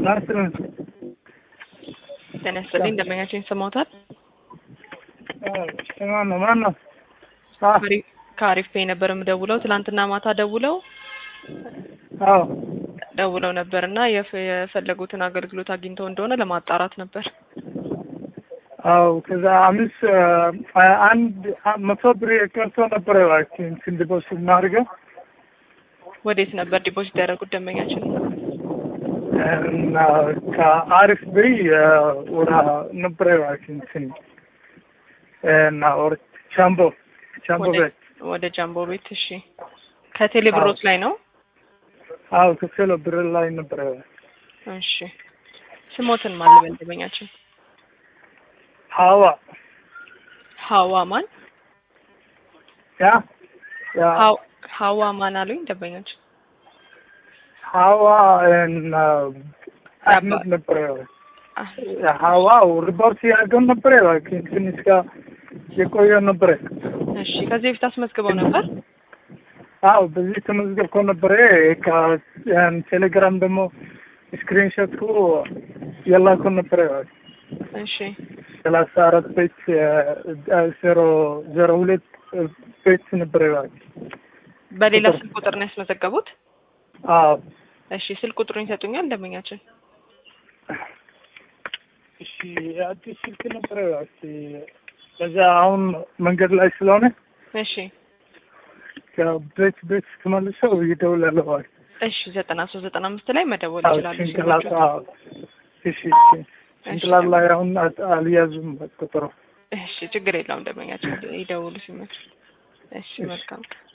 ናስርን ጤና ይስጥልኝ እንደመኛቸው ይሰማዎታል? ማን ነው ማን ነው? ከአሪፍ ፔይ ነበር የምደውለው። ትናንትና ማታ ደውለው አዎ ደውለው ነበር እና የፈ- የፈለጉትን አገልግሎት አግኝተው እንደሆነ ለማጣራት ነበር። አዎ ከዛ አምስት አንድ መቶ ብር ቀርቶ ነበረ እባክህ ስንድበሱ እናድርገው ወዴት ነበር ዲፖዚት ያደረጉት ደንበኛችን? እና ከአሪፍ ብይ ወደ ነበረ እባክህ እንትን እና ወደ ቻምቦ ቻምቦ ወደ- ቤት ወደ ጃምቦ ቤት። እሺ ከቴሌ ብሮት ላይ ነው? አዎ ከፌሎ ብር ላይ ነበረ እሺ ስሞትን ማን ልበል ደንበኛችን? ሀዋ ሀዋ ማን? ያ ያ ሀው- ሀዋ ማን አሉኝ ደንበኛችን? ሀዋ እና አህመድ ነበረ አህ፣ ሀዋ ሪፖርት ያገው ነበረ እባክህ ትንሽ ጋር የቆየ ነበረ እሺ ከዚህ በፊት አስመዝግበው ነበር? አዎ በዚህ ተመዝገብኮ ነበረ ከቴሌግራም ደግሞ ስክሪንሾቱ የላኮ ነበረ እሺ ሰላሳ አራት ቤት ዜሮ ዜሮ ሁለት ቤት ነበረ እባክህ በሌላ ስልክ ቁጥር ነው ያስመዘገቡት? አዎ እሺ ስልክ ቁጥሩን ይሰጡኛል ደንበኛችን? እሺ አዲስ ስልክ ነበረ እባክህ ከዛ አሁን መንገድ ላይ ስለሆነ እሺ ከቤት ቤት ተመልሰው ይደውላል እባክህ እሺ ዘጠና ሶስት ዘጠና አምስት ላይ መደወል አዎ ይችላሉ። ጭንቅላት ስልኮቹ። አዎ እሺ እሺ ጭንቅላት ላይ አሁን አት- አልያዙም ቁጥሩ እሺ ችግር የለውም ደንበኛችን ይደውሉ ሲመች። እሺ መልካም